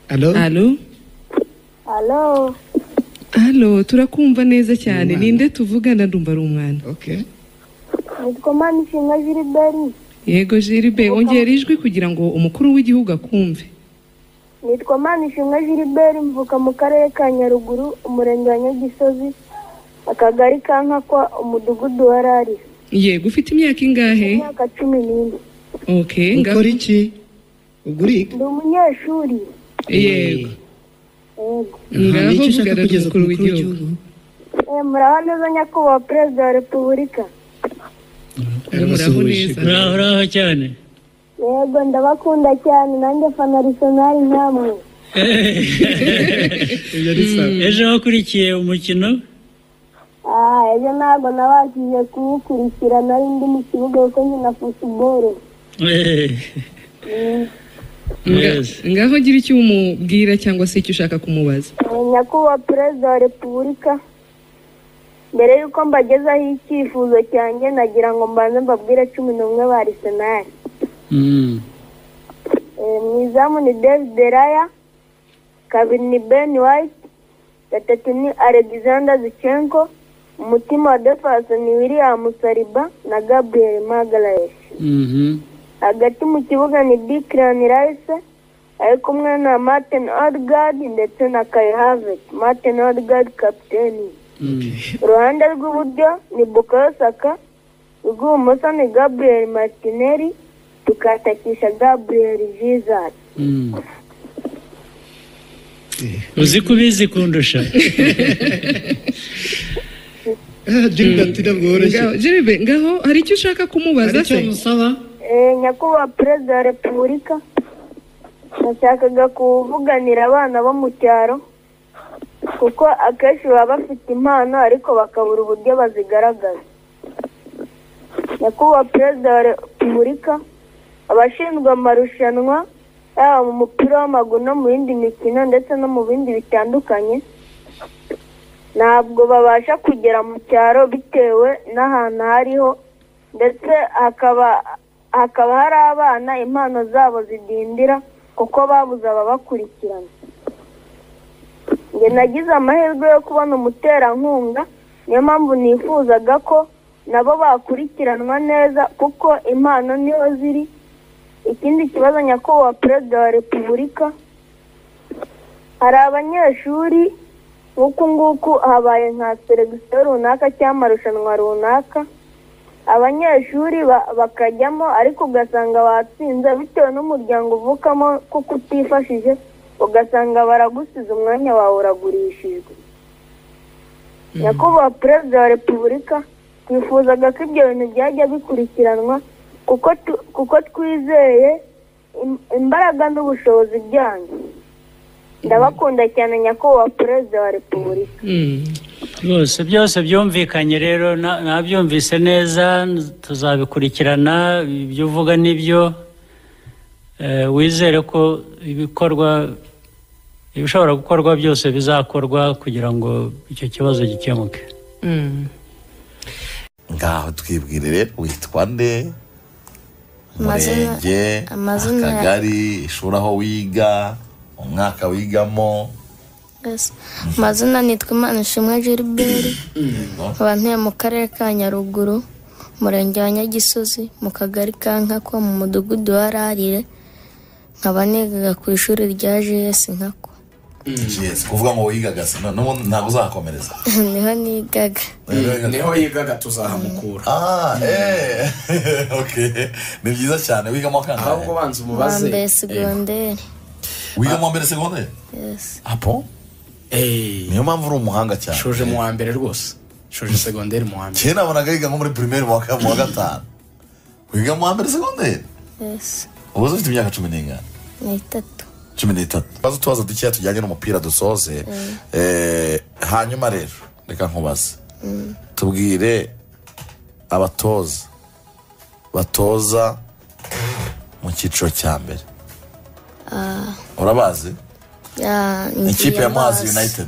Alo? Alo? Alo, Alo, turakumva neza cyane. Ninde tuvugana ndumva ari umwana. Okay. nitwa Manishinga Gilbert, Yego Jiribe, ongera ijwi kugira ngo umukuru w'igihugu akumve. nitwa Manishinga Gilbert mvuka mu karere ka Nyaruguru, umurenge wa Nyagisozi, akagari ka Nkakwa, umudugudu wa Rari, Yego, ufite imyaka ingahe? imyaka cumi n'ine. Okay, ngaho. Ukora iki? Ugurika? Ndi umunyeshuri. Yego. Yego. Aha, ni Ngaho iki ushaka vugana kugeza ku n'umukuru w'igihugu. w'igihugu? Eh, muraho neza nyakubahwa perezida wa repubulika. Muraho Yarabasuhuje. neza. muraho uraho cyane Yego ndabakunda cyane nanjye fana Arsenal namwe. Ibyo ari sawa. ejo wakurikiye umukino Ah, ejo ntabwo nabashije kuwukurikira nari ndi mu kibuga kuko nkina football. Eh, Mm. Nga- Yes. Ngaho gira icyo umubwira cyangwa se icyo ushaka kumubaza. Eh, nyakubahwa perezida wa repubulika mbere y'uko mbagezaho icyifuzo cyanjye nagira ngo mbanze mbabwire cumi n'umwe ba arisenali mm. mu izamu ni david raya kabiri ni ben white gatatu ni alexander zichenko umutima wa defasi ni william saliba na gabriel magaraes Mhm. hagati mu kibuga ni declan rice ari kumwe na martin odegaard ndetse na kai havertz martin odegaard kapiteni Mm. uruhande rw'iburyo ni bukayo saka urw'ibumoso ni gabriel martinelli tukatakisha gabriel jesus Mm. uzi ko ubizi kundusha Ah, Gilbert ntabwo woroshye. Ngaho- Jiribe, ngaho hari icyo ushaka Hari kumubaza icyo se? musaba? Eh, nyakubahwa perezida wa repubulika nashakaga kuvuganira abana bo mu cyaro kuko akenshi baba bafite impano ariko bakabura uburyo bazigaragaza nyakubahwa perezida wa repubulika abashinzwe amarushanwa yaba mu mupira w'amaguru no mu yindi mikino ndetse no mu bindi bitandukanye ntabwo babasha kugera mu cyaro bitewe n'ahantu hariho ndetse hakaba hakaba hari abana impano zabo zidindira kuko babuze ababakurikirana njye nagize amahirwe yo kubona umuterankunga niyo mpamvu nifuzaga ko nabo bakurikiranwa neza kuko impano niho ziri ikindi kibazo nyakubahwa perezida wa repubulika hari abanyeshuri nk'uku nguku habaye nka seregisiyo runaka cyangwa amarushanwa runaka abanyeshuri ba- bakajyamo ariko ugasanga batsinze bitewe n'umuryango uvukamo kuko utifashije ugasanga baragusize umwanya wawe uragurishijwe nyakubahwa perezida wa repubulika twifuzaga ko ibyo bintu byajya bikurikiranwa kuko tu- kuko twizeye im- imbaraga n'ubushobozi byanyu ndabakunda cyane nyakubahwa perezida wa repubulika Mm. rwose byose byumvikanye rero na- nabyumvise neza tuzabikurikirana ibyo uvuga nibyo Eh, wizere ko ibikorwa ibishobora gukorwa byose bizakorwa kugira ngo icyo kibazo gikemuke Mm. ngaho twibwire rero witwa nde Amazina- umurenge amazina- akagari ishuri aho wiga umwaka wigamo Yes. amazina nitwa imanishimwe gilbert nkaba ntuye mu karere ka nyaruguru umurenge wa nyagisozi mu kagari ka nkakwa mu mudugudu wa rarire nkaba nigaga ku ishuri rya js nkakwa Yes, kuvuga ngo wigaga si no- n'ubundi ntabwo uzakomereza niho nigaga niho yigaga tuzahamukura ah eh okay ni byiza cyane wigamo ahubwo kangahe banza umubaze wambaye segonderi wigamo mbere segonderi Yes. apo eee niyo mpamvu uri umuhanga cyane shoje mu wa mbere rwose shoje segonderi mu wa mbere kera nabonaga yiga nko muri pirimeri mu wa ka- mu wa gatanu wiga mu wa mbere segonderi Yes. ubu ufite imyaka cumi n'ingana ni itatu cumi n'itatu baza utubazo dukeya tujyanye n'umupira dusoze Eh, hanyuma rero reka nkubaze tubwire abatoza batoza mu cyiciro cya mbere urabazi Ya- ikipe ya muhazi Muhazi. united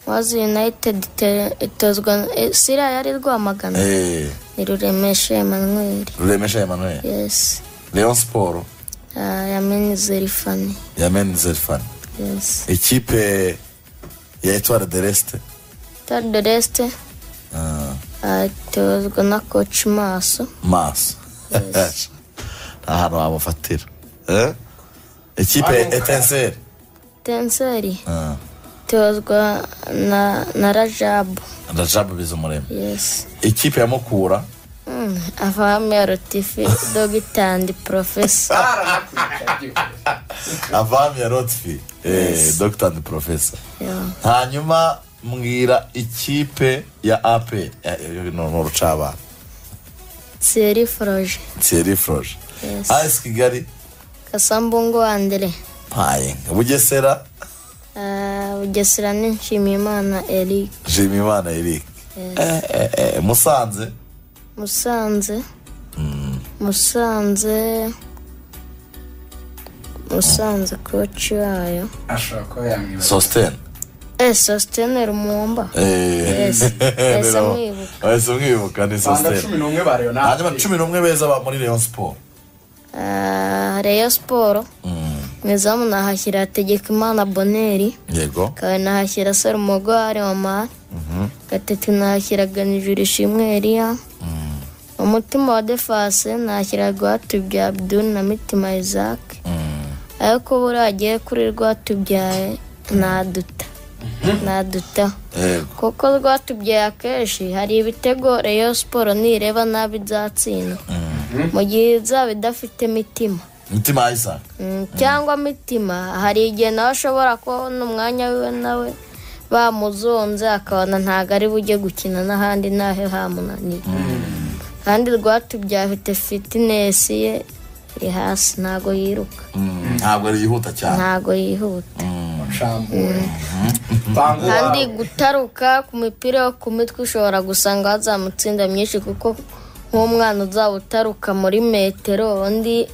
muhazi united ite- itozwa eh, si iriya yari rwamagana Eh, ni ruremeshe emmanuel ruremesha emmanuel yes leon siporo Ah, yameneze rifani yamenze fani yes ikipe ya etwara de resite tari de resite atozwa na koci maso maso nta hantu wamufatira Eh? ikipe ya etenseri tenseri tozwa na na rajabu rajabu bizumurema yes ikipe ya mukura Mm, afahamu ya rotifi dogitandi profesa avamu ya rotfi Eh, dogita andi profesa Yeah. hanyuma mbwira ikipe ya ape ni urucabana seri foroje thierry froje Yes. as kigali kasambungu andire mpaye bugesera Ah, bugesera ni nshimiyimana eric nshimiyimana eric Eh, eh, eh, musanze musanze musanze musanze koci wayo ashobora kuba yamwibaza sositene Eh, sositene rumumba Yes. Yes, amwibuka. wese mwibuka ni usanga cumi sositene n'umwe barayona hanyuma cumi n'umwe beza ba muri leon siporo Ah, reyo siporo mu izamu nahashyira hategekimana boneri yego kawe nahashyira sarumogware wamara gatatu nahashyira ganijura ishimwe eriya umutima wa defase nahashyira rwatubyaye abdul na mitima isaac ariko buragiye kuri rwatubyaye naduta naduta yego kuko rwatubyaye akenshi hari ibitego reyo siporo nireba nabi izatsinda mu gihe izaba idafite imitima imitima ya isaka Mm, cyangwa mitima hari igihe nawe ashobora kubona umwanya wiwe nawe bamuzonze akabona ntabwo ari bujye gukina n'ahandi naho hamunaniye kandi rwatubyaye afite fitinesi ye iri hasi ntabwo yiruka Mm, ntabwo ari yihuta cyane ntabwo yihuta nshambuye bangura kandi gutaruka ku mipira yo ku mitwe ushobora gusanga hazamutsinda myinshi kuko nk'umwana uzaba utaruka muri metero undi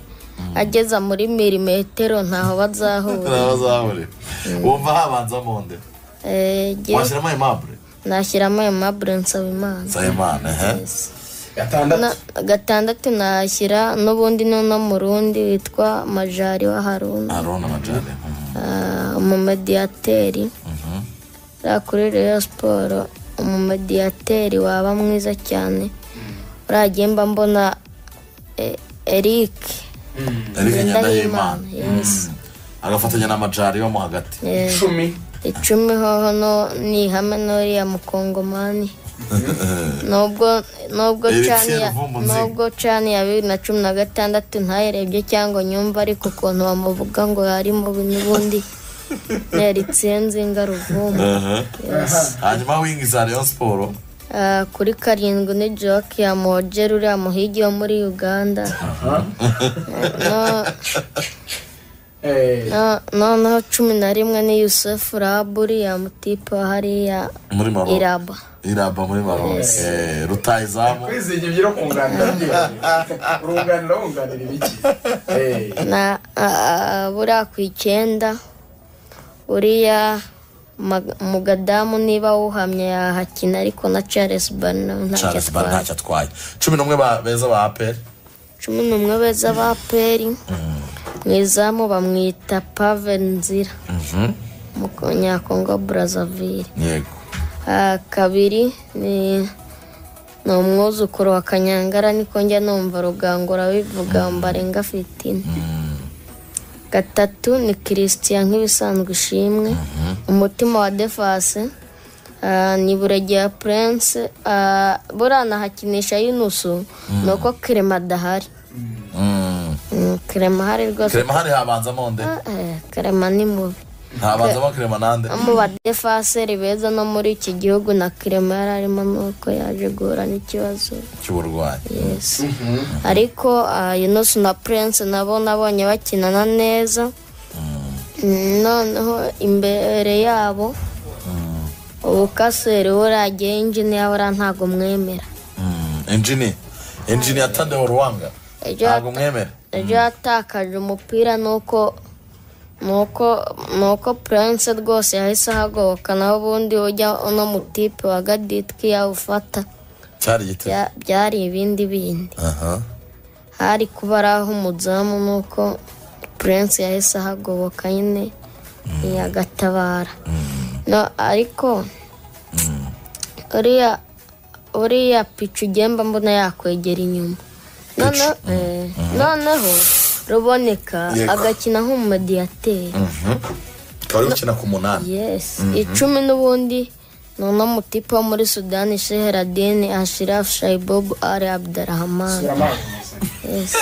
ageza muri milimetero ntaho bazahura bazahurira wumva habanza monde Eh, jyewe washyiramo aimable nashyiramo ayo mabure nsaba imana nsabimana ehe gatandatu Na- gatandatu nashyira n'ubundi n'uno murundi witwa majari wa haruna arona amajane mm. Ah, umumediyateri uriya kuri reyo siporo umumediyateri waba mwiza cyane uriya agenda mbona eh, eric eric nyandahimana Ndahimana, yes. Mm. agafatanya n'amajari yo mo hagati Eh, icumi icumi hoho no ni ihame n'uriya mukongomani nubwo nubwo Eric cani ya- Seruvumbunziga. nubwo cani ya bibiri na cumi na gatandatu ntayirebye cyangwa nyumva ariko ukuntu bamuvuga ngo hari mubi n'ubundi neritsinzi ngaruvumbu Ehe. hanyuma wingi za leon siporo Ah, kuri karindwi ni joke ya mojeri uriya muhigi wo muri uganda No- Eh, no- noneho cumi na rimwe ni yusufu rabu uriya mutipe wa hariya muri maro iraba iraba muri maro Eh, rutayizamu kwizigira ibyo kunganira byiyongera urunganira wunganira ibiki Eh, na a- a- buriya ku icyenda uriya mag- mugadamu niba wuhamye yahakina ariko na charles barnawe ntacyo charles bari atwaye ntacyo atwaye cumi n'umwe ba- beza ba aperi cumi n'umwe beza ba peri mu izamu bamwita pave nzira munyakongo brazaville yego Ah, kabiri ni ni umwuzukuru wa kanyangara niko njya numva rugangura bivuga mbarenga fitine gatatu ni christian nk'ibisanzwe ishimwe umutima wa defase Ah, ni buregeya prince Ah, buriya nahakinisha yunusu ni uko kirema adahari Mm. Mm, kirema ahari rwose kirema hari habanzamo nde Ah, eh, kirema ni mubi habanzamo kirema nande mu badefaseri beza no muri iki gihugu na kirema yari arimo nuko yaje guhura n'ikibazo cy'uburwayi yes ariko ah, yunusu na prince nabo nabonye bakinana neza Mm, noneho imbere yabo ubukaseri buragiye injini yawe uriya ntabwo mwemera Mm. injini injini ya tande ruwanga Ejo ntabwo yata- mwemera ejo yatakaje umupira nuko nuko nuko prince rwose yahise ahagoboka naho ubundi ujya uno mutipe wa gaditwi yawufata cyari igitego Bya- byari ibindi bindi aha hari kuba ari aho umuzamu nuko prince yahise ahagoboka nyine agatabara no ariko uriya uriya pica ugemba mbona yakwegera inyuma noneho eh, noneho ruboneka Yego. agakina nk'umumediyateri Akaba ari gukina ku munani yes icumi n'ubundi ni uno mutipe wo muri sudani sheheradini ashirafu shayibobu ari abdarahamani yes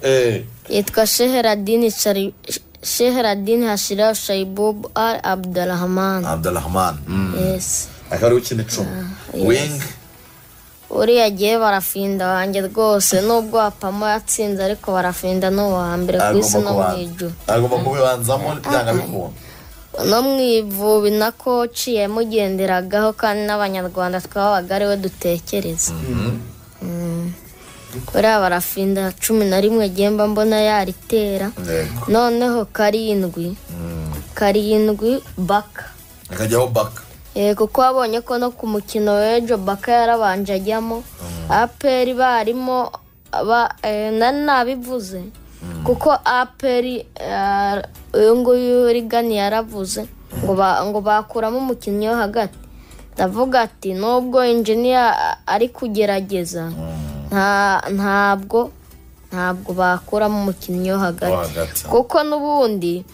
Eh, yitwa sheheradini Shari- sheheradini hashirafu shayibobu ari abdarahamani Abdurrahman mm. yes akaba ari gukina icumi wing uriya agiye barafinda wanjye rwose nubwo wapamo yatsinze ariko barafinda n'uwa mbere ku isi agomba no mu kubanza ijuru agomba kubibanzamo byanga bikunda no mu ivubi na koci yamugenderagaho kandi n'abanyarwanda twabaga ariwe dutekereza Mm. uriya barafinda cumi na rimwe gemba mbona yaritera Yego. noneho karindwi karindwi baka akajyaho baka Eh, kuko wabonye ko no ku mukino w'ejo baka yarabanje ajyamo aperi barimo ba- eh, nari nabivuze kuko aperi eh, uyu nguyu rigani yaravuze ngo ba- ngo bakuramo umukinnyi wo hagati ndavuga ati nubwo injiniya ari kugerageza nta- ntabwo ntabwo bakuramo umukinnyi wo wo hagati hagati kuko n'ubundi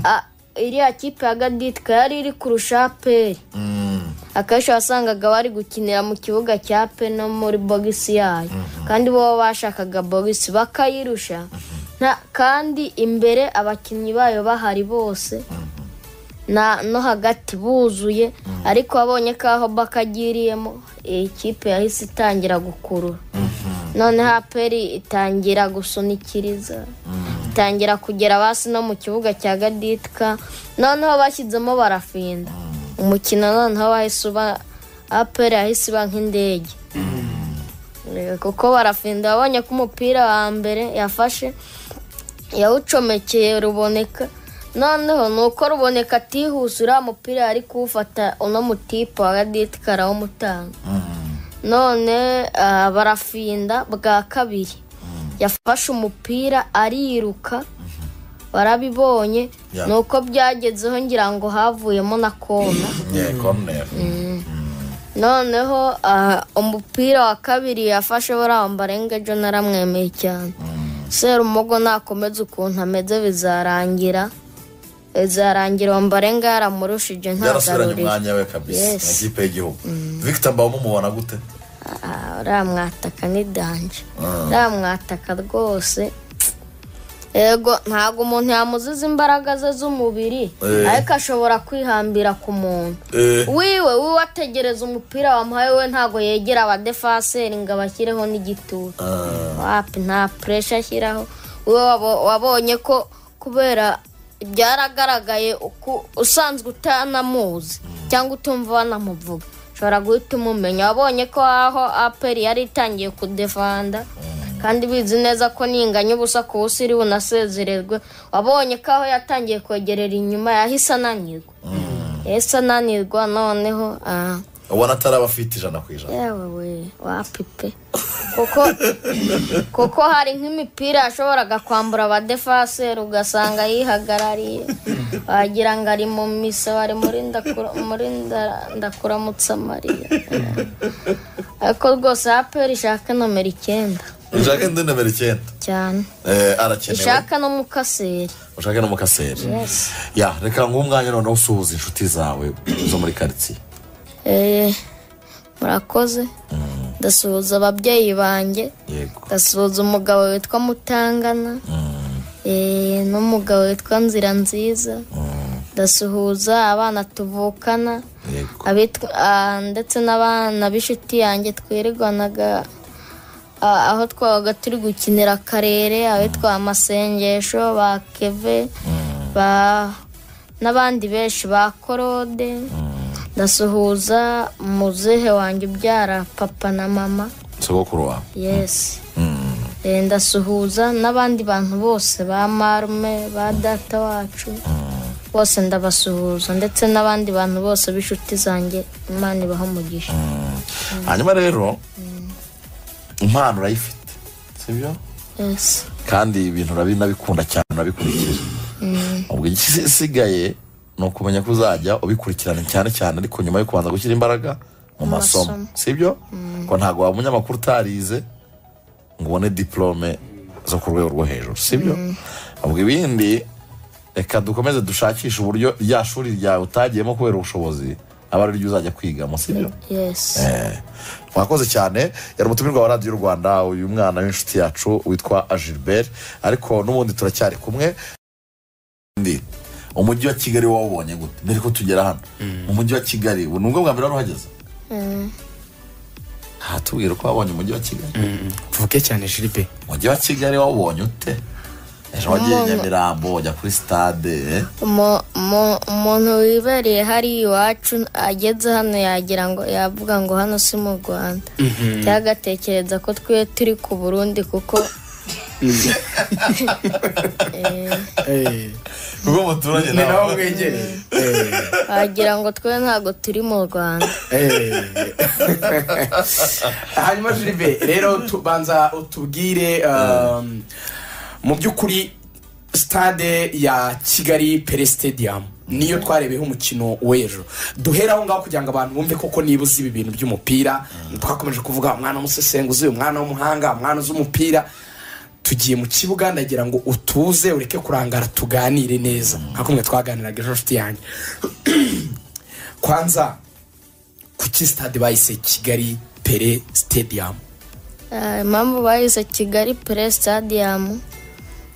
a- iriya kipe ya gaditka yari iri kurusha aperi Mm, akenshi wasangaga bari gukinira mu kibuga cya pe no muri bogisi yayo kandi bo bashakaga bogisi bakayirusha Nta- kandi imbere abakinnyi bayo bahari bose na no hagati buzuye ariko wabonye ko aho bakagiriyemo iyi kipe yahise itangira gukurura noneho aperi itangira gusunikiriza itangira kugera basi no mu kibuga cya gaditka noneho bashyizemo barafinda umukino noneho wahise uba aperi yahise iba nk'indege Eh, kuko barafinda wabonye ko umupira wa mbere yafashe yawucomekeye ruboneka noneho ni uko ruboneka atihuse uriya mupira yari kuwufata uno mutipe wa gaditka arawumutanga none ah, barafinda bwa kabiri yafashe umupira ariruka barabibonye Yeah. ni uko byagezeho ngira ngo havuyemo na kona yeah, corner. noneho ah, umupira wa kabiri yafashe buriya mbarenga ejo naramwemeye cyane serumogo nakomeza ukuntu ameze bizarangira bizarangira mbarenga yaramurushije yarasubiranye ntagarurire umwanya we kabisa Yes. mu ikipe y'igihugu victor mbawumu mubona gute Ah, uriya mwataka ni danje uriya mwataka rwose yego ntabwo umuntu yamuziza imbaraga ze z'umubiri Eh. ariko ashobora kwihambira ku muntu Eh, wiwe wiwe ategereza umupira wamuhaye we ntabwo yegera abadefaseri ngo abashyireho n'igitutu ah, wapi nta puresha ashyiraho wowe wabo- wabonye ko kubera byaragaragaye uku- usanzwe utanamuzi cyangwa utumva banamuvuga ushobora guhita umumenya wabonye ko aho aperi yari itangiye kudefanda kandi bizi neza ko ninganya ubusa ku busa iri bunasezererwe wabonye ko aho yatangiye kwegerera inyuma yahise ananirwa yahise ananirwa noneho ah, ubona atari abafite ijana ku ijana yewe we wapipe kuko kuko hari nk'imipira yashoboraga kwambura abadefaseri ugasanga yihagarariye wagira ngo ari mu misa wari muri ndakura- muri nda- ndakuramutsa mariya ariko rwose aperi ishaka nomero icyenda ushake indi nomero icyenda cyane Eh, arakenewe ishaka n'umukaseri ushake n'umukaseri ya reka nguhe umwanya noneho usuhuza inshuti zawe zo muri karitsiye Eh, murakoze ndasuhuza ababyeyi banjye yego ndasuhuza umugabo witwa mutangana Eh, n'umugabo witwa nzira nziza ndasuhuza abana tuvukana yego abitwa ah, ndetse n'abana b'inshuti yanjye twirirwanaga ah, aho twabaga turi gukinira akarere abitwa amasengesho ba keve ba n'abandi benshi ba korode ndasuhuza muzehe wanjye ubyara papa na mama sogokuru wawe yesi Eh, ndasuhuza n'abandi bantu bose ba marume ba data wacu bose ndabasuhuza ndetse n'abandi bantu bose b'inshuti zanjye imana ibaha umugisha hanyuma rero impano urayifite sibyo yesi kandi ibintu urabinabikunda cyane urabikurikira ubwo igisigaye ni ukumenya ko uzajya ubikurikirana cyane cyane ariko nyuma yo kubanza gushyira imbaraga mu masomo masomo. sibyo ko ntabwo waba umunyamakuru utarize ngo ubone diporome zo ku rwego rwo hejuru sibyo ubwo ibindi reka dukomeze dushakishe uburyo rya shuri ryawe utagiyemo kubera ubushobozi aba ari ryo uzajya kwigamo sibyo yesi Eh, mwakoze cyane yari umutumirwa wa radiyo rwanda uyu mwana w'inshuti yacu witwa agilbert ariko n'ubundi turacyari kumwe Ndi, umujyi wa kigali wawubonye gute mbere ko tugera hano mu mujyi wa kigali ubu ni ubwo bwa mbere wari uhageze aha tubwira ko wabonye umujyi wa kigali tuvuge cyane jiribe umujyi wa kigali wawubonye ute ejo wagiye Mu- nyamirambo wajya kuri sitade eh? Mu- mu- umuntu wibereye hari iwacu ageze hano yagira ngo yavuga ngo hano si mu rwanda byagatekereza ko twe turi ku burundi kuko kuko umuturage ni naho nawe mwegereye wagira ngo twe ntabwo turi mu rwanda hanyuma jiribe rero tubanza utubwire um, mu by'ukuri sitade ya kigali pere stadium niyo twarebeho umukino w'ejo duhera aho ngaho kugira ngo abantu bumve koko niba uzi ibi bintu by'umupira twakomeje kuvuga umwana w'umusesenguzi umwana w'umuhanga umwana uzi umupira tugiye mu kibuga ndagira ngo utuze ureke kurangara tuganire neza nka kumwe twaganiraga ejo nshuti yanjye kwanza kuki sitade bayise kigali pere stadium Ah, impamvu bahise kigali pere stadium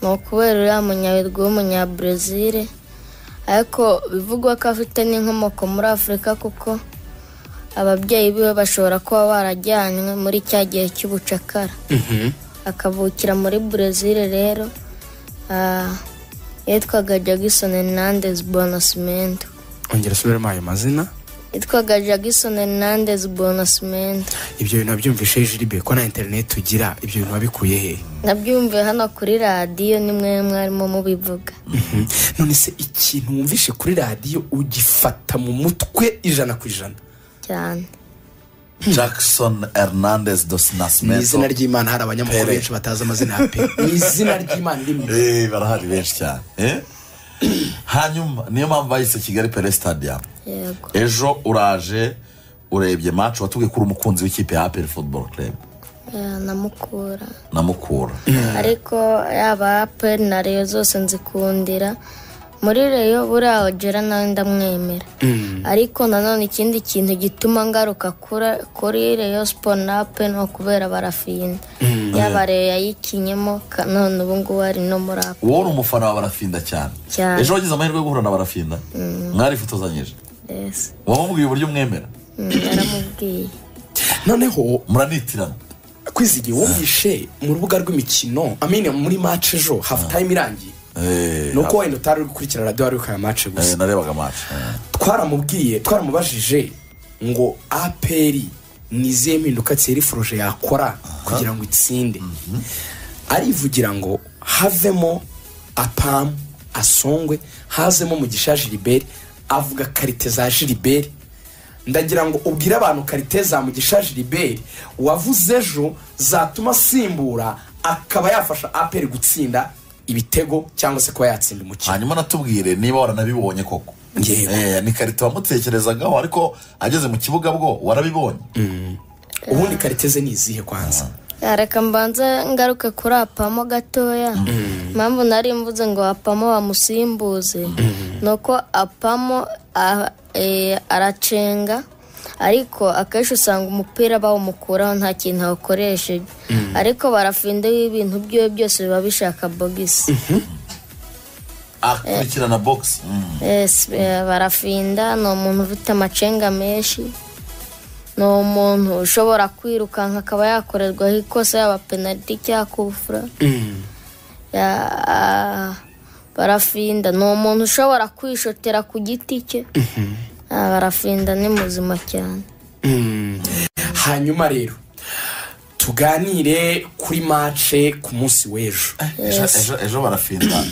ni ukubera uriya munyabirwa w'umunyabrazil ariko bivugwa ko afite n'inkomoko muri afurika kuko ababyeyi biwe bashobora kuba barajyanywe muri cya gihe cy'ubucakara akavukira muri Brazil rero ah, yitwaga Jackson Hernandez Bonasmento ongera usubiremo ayo mazina yitwaga Jackson Hernandez Bonasmento ibyo bintu wabyumvishe jiribe ko na interineti tugira ibyo bintu wabikuye he nabyumviye hano kuri radiyo ni mwe mwarimo mubivuga Mhm. none se ikintu wumvishe kuri radiyo ugifata mu mutwe ijana ku ijana cyane jackson hernandez dos mu izina nasmento ry'imana hari abanyamakuru Pele. benshi batazi amazina ya pe mu izina ry'imana rimwe Eh, barahari benshi cyane eh? hanyuma niyo mpamvu bayise kigali pere stadium yego ejo uraje urebye match watubwiye ko uri umukunzi w'ikipe ya apel football club eh, namukura namukura ariko yaba aperi na reyo zose nzikundira muri reyo buriya ogera nawe ndamwemera ariko nanone ikindi kintu gituma ngaruka kura- kuri reyo siporo na aperi ni ukubera barafinda yaba reyo yayikinyemo ka- none ubu ngubu ari no muri aperi wowe uri umufana wa barafinda cyane Cyane. ejo wagize amahirwe yo guhura na barafinda mwarifotozanyije mbese wamubwiye uburyo mwemera Mm, yaramubwiye noneho muranitirana kwizigiye wumvishe mu rubuga rw'imikino amine muri match ejo hafu time irangiye Eh, ni uko wenda utari uri gukurikira radiyo wari uri kureba match eh, gusa narebaga match eh. twaramubwiye twaramubajije ngo aperi ni izihe mpinduka tseri foruje yakora kugira ngo itsinde arivugira ngo havemo apamu asongwe hazemo mugisha jiriberi avuga karite za jiriberi ndagira ngo ubwire abantu karite za mugisha jiriberi wavuze ejo zatuma asimbura akaba yafasha aperi gutsinda ibitego cyangwa se kuba yatsinda umukino hanyuma natubwire niba waranabibonye koko Yego. Eh, ni karite wamutekerezagaho ariko ageze mu kibuga bwo warabibonye ubundi karite ze ni izihe kwanza Ya, reka mbanze ngaruke kuri apamo gatoya impamvu nari mvuze ngo apamo bamusimbuze ni uko apamo a- eh, aracenga ariko akenshi usanga umupira bawumukuraho nta kintu awukoresheje ariko barafinda ibintu byiwe byose biba bishaka bogisi akurikirana box Mm. Yes, eh, barafinda ni umuntu ufite amacenga menshi ni umuntu ushobora kwirukanka akaba yakorerwaho ikosa yaba penaliti cyangwa kufura Ya- ah, barafinda ni umuntu ushobora kwishotera ku giti cye Ah, barafinda ni muzima cyane hanyuma rero tuganire kuri mace ku munsi w'ejo ejo ejo- ejo barafinda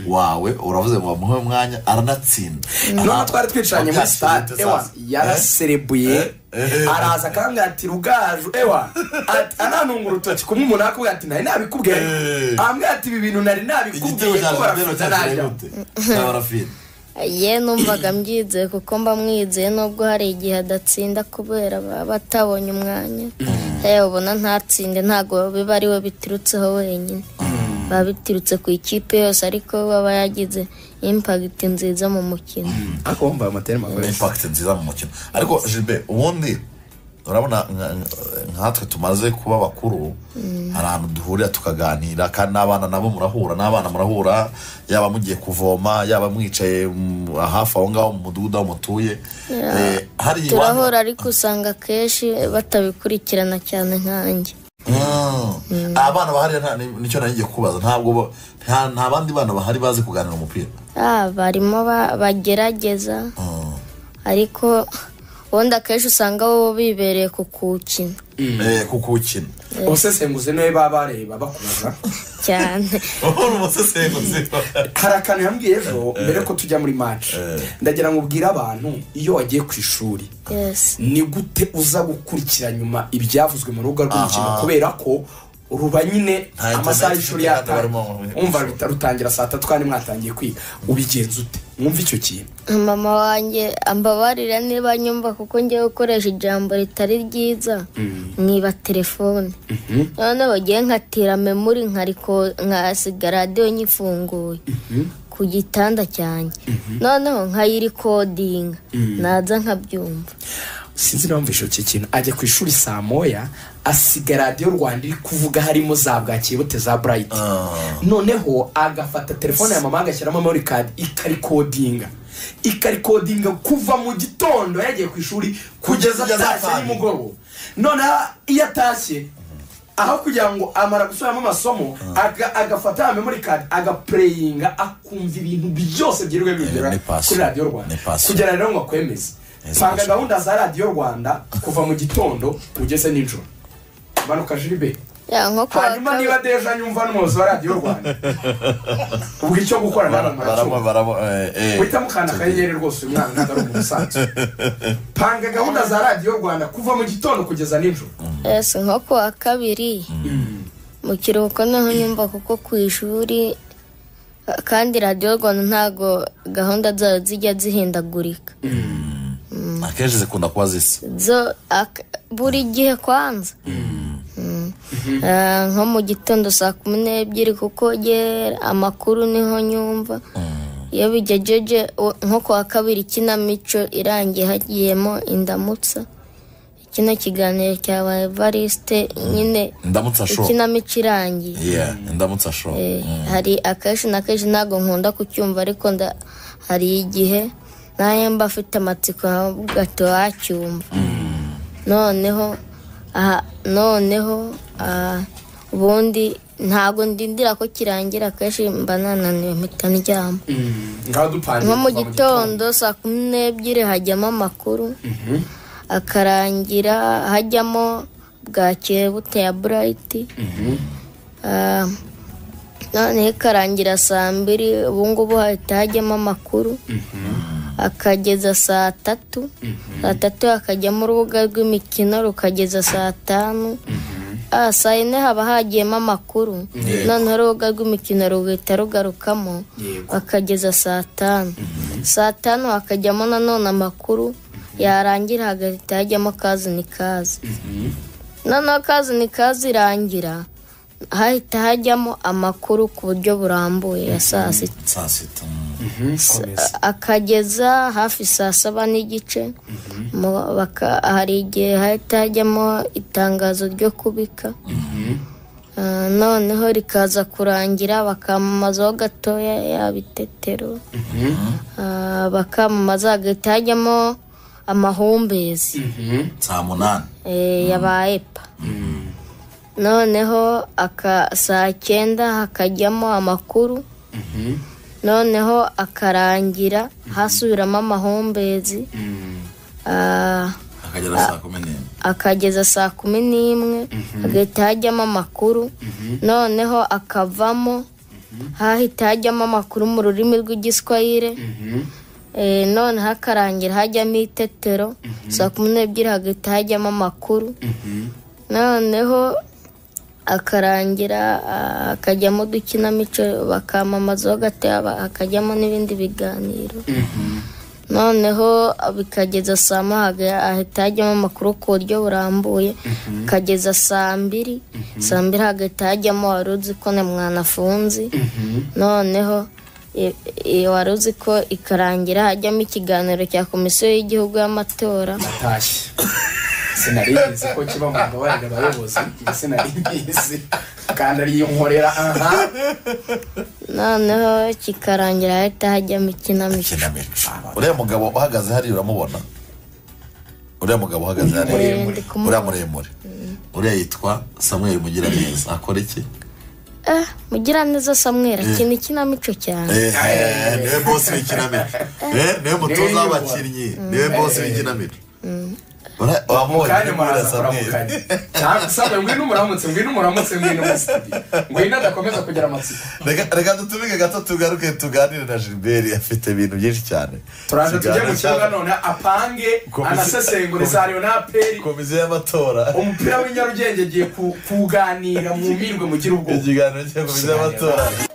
wawe uravuze ngo bamuhe umwanya aranatsinda noneho twari twicaranye muri Wabyakiriye sitade ute ewa sasa? yaraserebuye Eh? araza akambwira ati rugaju ewa ati ananunga urutoki kumwe umuntu akubwira ati nari nabikubwiye Eh. arambwira ati ibi bintu nari igitego nabikubwiye cya jenoside ko barafite najya cyakiriye gute cya barafine ye numvaga mbyizeye kuko mba mwizeye nubwo hari igihe adatsinda kubera baba batabonye umwanya yewe ubona ntatsinde ntabwo biba ari we biturutseho wenyine biba biturutse ku ikipe yose ariko we aba yagize impagiti nziza mu mukino ariko wumva ayo materi ni impakiti nziza mu mukino ariko jibe ubundi urabona nka- nkatwe tumaze kuba bakuru hari ahantu duhurira tukaganira kandi n'abana nabo murahura n'abana murahura yaba mugiye kuvoma yaba mwicaye mm, hafi aho ngaho mu mudugudu aho mutuye Eh, hari turahora ariko usanga akenshi batabikurikirana cyane nkanjye Mm. abana bahari nta- ni- nicyo nari ngiye kubaza ntabwo ba- nta nta bandi bana bahari bazi kuganira umupira Ah, barimo ba- bagerageza Mm. ariko ubundi akenshi usanga bo bibereye ku kuwukina Eh, kukuwukina ubusesenguzi niwe baba bareba bakubaza cyane uri umusesenguzi hari akantu yambwiye ejo mbere ko tujya muri maci ndagira ngo ubwire abantu iyo wagiye ku ishuri yes ni gute uza gukurikira nyuma ibyavuzwe mu rubuga rw'umukino kubera ko ruba Nta nyine internet amasaha y'ishuri ifite kandi barimo mu- yatangiye umva ruta- rutangira saa tatu kandi mwatangiye kwiga ubigenza ute mwumva icyo kintu mama wanjye ambabarira niba nyumva kuko ngiye gukoresha ijambo ritari ryiza nkiba telefone noneho ngiye nkatira memori nkariko nkasiga radiyo nyifunguye ku gitanda cyanjye noneho nkayirikodinga naza nkabyumva sinzi niba mvise icyo kintu ajya ku ishuri saa moya asiga radiyo rwanda iri kuvuga harimo za bwakeye bute za burayiti noneho agafata telefone ya mama agashyiramo memory card ikarikodinga ikarikodinga kuva mu gitondo yagiye ku ishuri kugeza Kugeza atashye atashye. nimugoroba noneho iyo atashye aho kugira ngo amara gusubiramo amasomo aga- agafata ya memory card agapureyinga akumva ibintu byose byirirwa ni bigera passion. kuri radiyo rwanda Ni passion. kugira rero ngo akwemeze Yes, panga passion. gahunda za radiyo rwanda kuva mu gitondo ugeze nijoro manuka jiribe Ya, nko ku wa hanyuma niba kabiri- deja nyumva nwoza wa radiyo rwanda ubwo icyo gukora baramo nawe muracyo baramo eh, eh. uhitamo ukanda akanyenyeri rwose uyu mwana ntabwo ari umusanzu panga gahunda za radiyo rwanda kuva mu gitondo kugeza nijoro Yes, nko ku wa kabiri mu kiruhuko niho nyumva kuko ku ishuri kandi radiyo rwanda ntago gahunda zayo zijya zihindagurika akenshi zikunda kuba zisa zo ak- buri gihe kwanza Mm. Eh, nko mu gitondo saa kumi n'ebyiri kuko ye amakuru niho nyumva iyo bigejeje u- nko ku wa kabiri ikinamico irangiye hagiyemo indamutsa kino kiganiro cyabaye varisite nyine ndamutsa sho ikinamico irangiye yeah ndamutsa sho Eh, hari akenshi na kenshi ntabwo nkunda kucyumva ariko nda- hari igihe nayo mba afite amatsiko nkavuga ati wacyumva noneho aha noneho aha, ubundi ntabwo ndindira ko kirangira akenshi mba nananiwe mpita ndyama ngaho dupangiye nko mu kuva gitondo saa kumi n'ebyiri hajyamo amakuru akarangira hajyamo bwakeye bute ya burayiti Ah, noneho ikarangira saa mbiri ubu ngubu hahita hajyamo amakuru akageza saa tatu saa tatu hakajyamo urubuga rw'imikino rukageza saa tanu Ah, saa yine haba hagiyemo amakuru noneho urubuga rw'imikino ruhita rugarukamo bakageza saa tanu saa tanu hakajyamo nanone amakuru yarangira hagahita hajyamo kazi ni kazi noneho kazi ni kazi irangira hahita hajyamo amakuru ku buryo burambuye ya saa sita saa sita akageza hafi saa saba n'igice Mu- baka- hari igihe hahita hajyamo itangazo ryo kubika Ah, noneho rikaza kurangira bakamamazaho gatoya yaba itetero Ah, bakamamaza hagahita hajyamo amahumbezi saa munani eh, ya ba epa noneho aka saa cyenda hakajyamo amakuru noneho akarangira hasubiramo amahumbezi Ah, akagera saa kumi n'imwe akageza saa kumi n'imwe hagahita hajyamo amakuru noneho akavamo hahita hajyamo amakuru mu rurimi rw'igiswahire Eh, noneho akarangira hajyamo itetero saa kumi n'ebyiri hagahita hajyamo amakuru noneho akarangira ah, hakajyamo udukinamico bakamamazaho gatoya ba- hakajyamo n'ibindi biganiro noneho bikageza saa mahaga ahita hajyamo amakuru ku buryo burambuye kageza saa mbiri saa mbiri hagahita hajyamo wari uzi ko na mwanafunzi noneho i- i- wari uzi ko ikarangira hajyamo ikiganiro cya komisiyo y'igihugu y'amatora natashye sinari nzi ko kiba mu mbabarira abayobozi sinari nzi kandi ariyo nkorera aha noneho kikarangira hahita hajyamo ikinamico kinamico uriya mugabo uhagaze hariya uramubona uriya mugabo uhagaze hariya Muremure. uriya muremure uriya yitwa samuel mugiraneza akora iki eh mugiraneza samwera akina ikinamico cyane Eh, eh, niwe bosi w'ikinamico Eh, niwe mutoza Niwe w'abakinnyi niwe bosi w'ikinamico Ura- wamubonye kandi uriya muraza samuel kuramukanya cyangwa sabe ngwino umuramutse ngwino umuramutse ngwino umusitiri ngwino adakomeza kugira amatsiko Reka- reka dutumike gato tugaruke tuganire na gilbert afite ibintu byinshi cyane turaza tujye Ikiganiro mu kibuga none apange Komisiyo- anasesengure za leonaperi komisiyo y'amatora umupira w'inyarugenge agiye ku- kuganira mu mirwe mugire ubwoba ikiganiro cya komisiyo y'amatora